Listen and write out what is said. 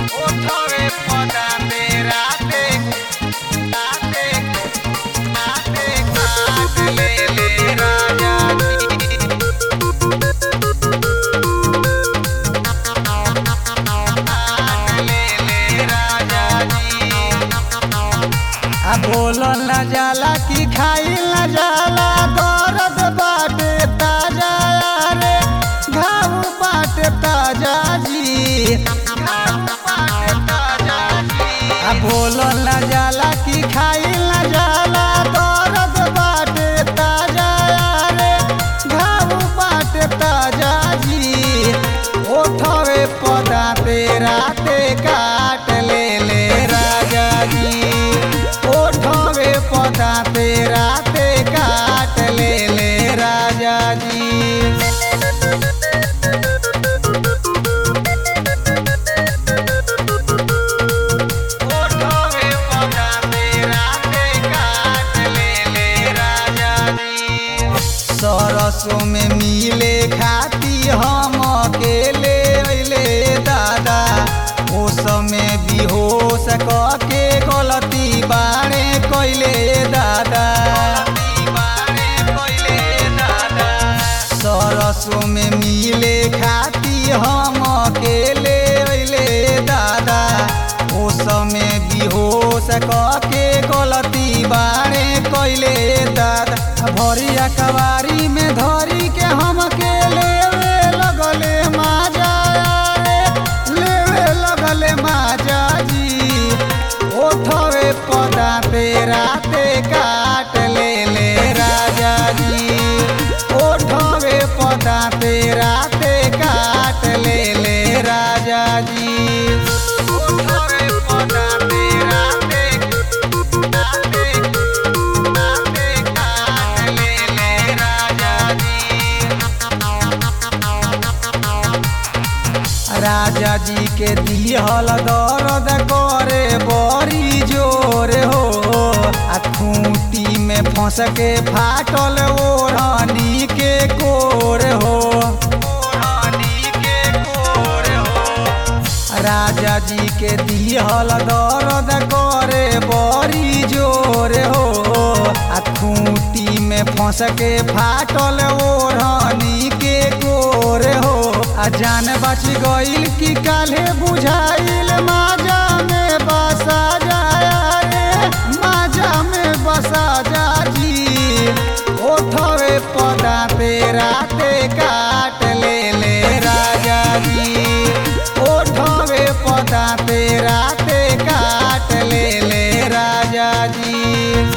ओठवे पदाते राते राते राते काट ले ले राजा जी काट ले ले राजा जी आ बोलल न जाला कि खाइल न जाला दर्द बाटे ताजा रे घाव बाटे ताजा जी आ बोलल न जाला कि खाइल न जाला दर्द बाटे ताजा रे घाव बाटे ताजा जी ओठवे पदाते राते काट ले ले राजा जी ओठवे पदाते राते काट ले ले राजा जी ओठवे पदाते राते काट ले ले राजा जी सरसों में मिले खाती हम अकेले अइले दादा ओ समय बेहोश के गलती बाणे कैले दादा दीवाने कोइले दादा सरसों में मिले खाती हम अकेले अइले दादा ओ समय बेहोश के गलती बाणे कैले दादा भरिया कवारी में धरी के हम अकेले लगले माजा रे लेवे लगले माजा जी ओठवे पदाते राते काट ले ले राजा जी ओठवे पदाते राते काट ले ले राजा जी ओठवे पदाते राते राते राते काट ले ले राजा जी राजा जी के दिहल दर्द करे बड़ी जोर हो आ खूंटी में फंस के फाटल ओढ़नी के कोर हो ओढ़नी के कोर हो राजा जी के दिहल दर्द करे बड़ी जोर हो आ खूंटी में फंस के फाटल ओढ़नी के कोर हो आ जान बच गईल कि काल्हे बुझाइल माजा में बसा जाया रे माजा में बसा जा जी ओठवे पदाते राते काट ले ले राजा जी ओठवे पदाते राते काट ले ले राजा जी